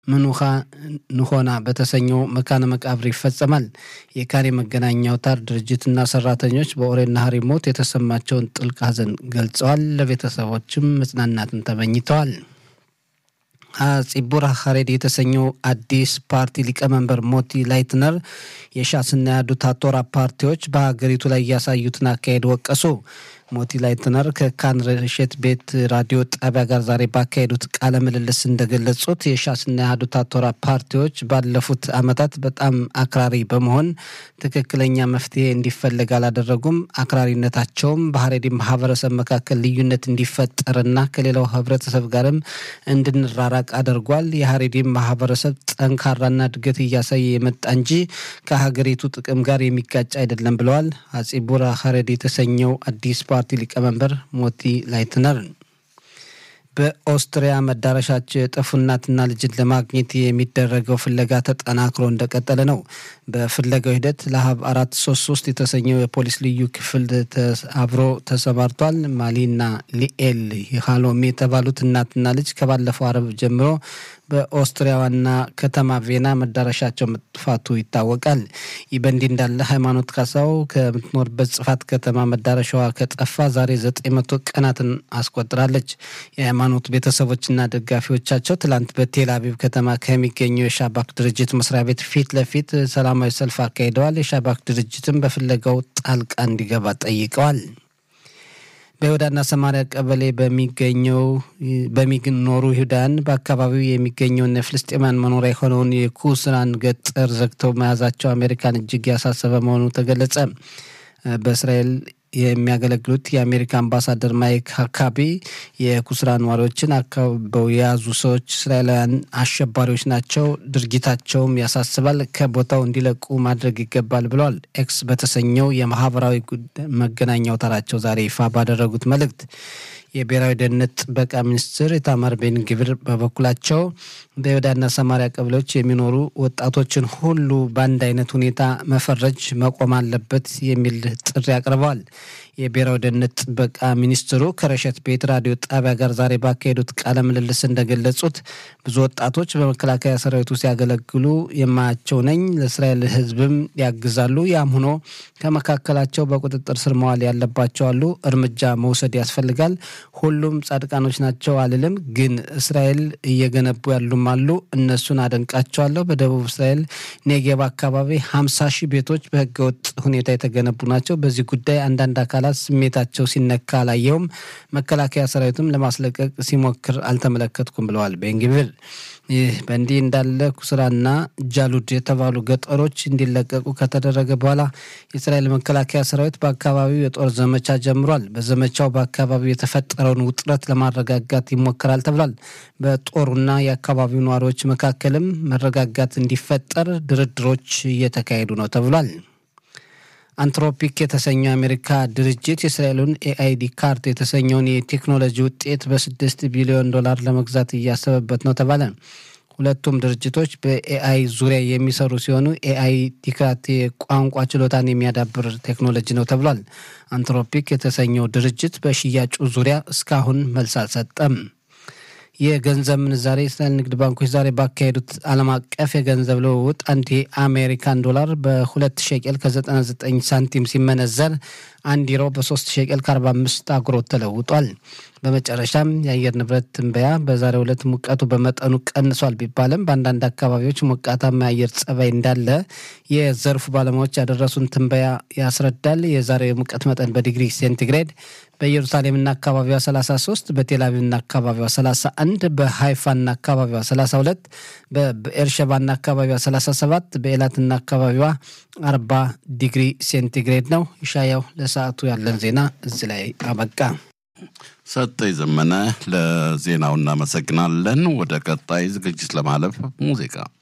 ምኑኻ ንሆና በተሰኘው መካነ መቃብር ይፈጸማል። የካሬ መገናኛ አውታር ድርጅትና ሰራተኞች በኦሬና ሀሪ ሞት የተሰማቸውን ጥልቅ ሐዘን ገልጸዋል። ለቤተሰቦችም መጽናናትን ተመኝተዋል። ציቡር ሀሬድ የተሰኘው አዲስ ፓርቲ ሊቀመንበር ሞቲ ላይትነር የሻስና ያዱት አቶራ ፓርቲዎች በሀገሪቱ ላይ ያሳዩትን አካሄድ ወቀሱ። ሞቲ ላይትነር ከካን ረሸት ቤት ራዲዮ ጣቢያ ጋር ዛሬ ባካሄዱት ቃለ ምልልስ እንደገለጹት የሻስና የአህዱት አቶራ ፓርቲዎች ባለፉት ዓመታት በጣም አክራሪ በመሆን ትክክለኛ መፍትሄ እንዲፈለግ አላደረጉም። አክራሪነታቸውም በሀሬዲ ማህበረሰብ መካከል ልዩነት እንዲፈጠርና ከሌላው ህብረተሰብ ጋርም እንድንራራቅ አድርጓል። የሀሬዲ ማህበረሰብ ጠንካራና እድገት እያሳየ የመጣ እንጂ ከሀገሪቱ ጥቅም ጋር የሚጋጭ አይደለም ብለዋል። አጼቡራ ሀሬድ የተሰኘው አዲስ ፓርቲ ሊቀመንበር ሞቲ ላይትነር በኦስትሪያ መዳረሻቸው የጠፉ እናትና ልጅን ለማግኘት የሚደረገው ፍለጋ ተጠናክሮ እንደቀጠለ ነው። በፍለጋው ሂደት ለሀብ አራት ሶስት ሶስት የተሰኘው የፖሊስ ልዩ ክፍል አብሮ ተሰማርቷል። ማሊና ሊኤል ሃሎሚ የተባሉት እናትና ልጅ ከባለፈው አረብ ጀምሮ በኦስትሪያ ዋና ከተማ ቬና መዳረሻቸው መጥፋቱ ይታወቃል። ይህ በእንዲህ እንዳለ ሃይማኖት ካሳው ከምትኖርበት ጽፋት ከተማ መዳረሻዋ ከጠፋ ዛሬ ዘጠኝ መቶ ቀናትን አስቆጥራለች። የሃይማኖት ቤተሰቦችና ደጋፊዎቻቸው ትላንት በቴል አቪቭ ከተማ ከሚገኘው የሻባክ ድርጅት መስሪያ ቤት ፊት ለፊት ሰላማዊ ሰልፍ አካሂደዋል። የሻባክ ድርጅትም በፍለጋው ጣልቃ እንዲገባ ጠይቀዋል። በይሁዳና ሰማሪያ ቀበሌ በሚገኘው በሚኖሩ ይሁዳን በአካባቢው የሚገኘውን የፍልስጤማን መኖሪያ የሆነውን የኩስራን ገጠር ዘግተው መያዛቸው አሜሪካን እጅግ ያሳሰበ መሆኑ ተገለጸ። በእስራኤል የሚያገለግሉት የአሜሪካ አምባሳደር ማይክ ሀካቢ የኩስራ ነዋሪዎችን አካበው የያዙ ሰዎች እስራኤላውያን አሸባሪዎች ናቸው፣ ድርጊታቸውም ያሳስባል፣ ከቦታው እንዲለቁ ማድረግ ይገባል ብለዋል። ኤክስ በተሰኘው የማህበራዊ መገናኛ አውታራቸው ዛሬ ይፋ ባደረጉት መልእክት የብሔራዊ ደህንነት ጥበቃ ሚኒስትር ኢታማር ቤን ግብር በበኩላቸው በይሁዳና ሰማሪያ ቀበሌዎች የሚኖሩ ወጣቶችን ሁሉ በአንድ አይነት ሁኔታ መፈረጅ መቆም አለበት የሚል ጥሪ አቅርበዋል። የብሔራዊ ደህንነት ጥበቃ ሚኒስትሩ ከረሸት ቤት ራዲዮ ጣቢያ ጋር ዛሬ ባካሄዱት ቃለ ምልልስ እንደገለጹት ብዙ ወጣቶች በመከላከያ ሰራዊቱ ሲያገለግሉ የማያቸው ነኝ፣ ለእስራኤል ሕዝብም ያግዛሉ። ያም ሆኖ ከመካከላቸው በቁጥጥር ስር መዋል ያለባቸው አሉ። እርምጃ መውሰድ ያስፈልጋል። ሁሉም ጻድቃኖች ናቸው አልልም፣ ግን እስራኤል እየገነቡ ያሉም አሉ። እነሱን አደንቃቸዋለሁ። በደቡብ እስራኤል ኔጌብ አካባቢ ሀምሳ ሺህ ቤቶች በህገወጥ ሁኔታ የተገነቡ ናቸው። በዚህ ጉዳይ አንዳንድ አካላት ስሜታቸው ሲነካ አላየውም። መከላከያ ሰራዊቱም ለማስለቀቅ ሲሞክር አልተመለከትኩም ብለዋል ቤንግቪር። ይህ በእንዲህ እንዳለ ኩስራና ጃሉድ የተባሉ ገጠሮች እንዲለቀቁ ከተደረገ በኋላ የእስራኤል መከላከያ ሰራዊት በአካባቢው የጦር ዘመቻ ጀምሯል። በዘመቻው በአካባቢው የተፈጠረውን ውጥረት ለማረጋጋት ይሞከራል ተብሏል። በጦሩና የአካባቢው ነዋሪዎች መካከልም መረጋጋት እንዲፈጠር ድርድሮች እየተካሄዱ ነው ተብሏል። አንትሮፒክ የተሰኘው የአሜሪካ ድርጅት የእስራኤሉን ኤአይዲ ካርት የተሰኘውን የቴክኖሎጂ ውጤት በስድስት ቢሊዮን ዶላር ለመግዛት እያሰበበት ነው ተባለ። ሁለቱም ድርጅቶች በኤአይ ዙሪያ የሚሰሩ ሲሆኑ ኤአይ ዲካት የቋንቋ ችሎታን የሚያዳብር ቴክኖሎጂ ነው ተብሏል። አንትሮፒክ የተሰኘው ድርጅት በሽያጩ ዙሪያ እስካሁን መልስ አልሰጠም። የገንዘብ ምንዛሬ የእስራኤል ንግድ ባንኮች ዛሬ ባካሄዱት ዓለም አቀፍ የገንዘብ ልውውጥ አንድ የአሜሪካን ዶላር በሁለት ሸቄል ከ99 ሳንቲም ሲመነዘር አንድ ዩሮ በሶስት ሸቄል ከ45 አጉሮት ተለውጧል። በመጨረሻም የአየር ንብረት ትንበያ በዛሬው ዕለት ሙቀቱ በመጠኑ ቀንሷል ቢባልም በአንዳንድ አካባቢዎች ሞቃታማ የአየር ጸባይ እንዳለ የዘርፉ ባለሙያዎች ያደረሱን ትንበያ ያስረዳል። የዛሬው የሙቀት መጠን በዲግሪ ሴንቲግሬድ በኢየሩሳሌምና አካባቢዋ 33፣ በቴልአቪቭና አካባቢዋ 31፣ በሃይፋና አካባቢዋ 32፣ በኤርሸባና አካባቢዋ 37፣ በኤላትና አካባቢዋ 40 ዲግሪ ሴንቲግሬድ ነው። ይሻያው ለሰዓቱ ያለን ዜና እዚህ ላይ አበቃ። ሰጠኝ ዘመነ ለዜናው እናመሰግናለን። ወደ ቀጣይ ዝግጅት ለማለፍ ሙዚቃ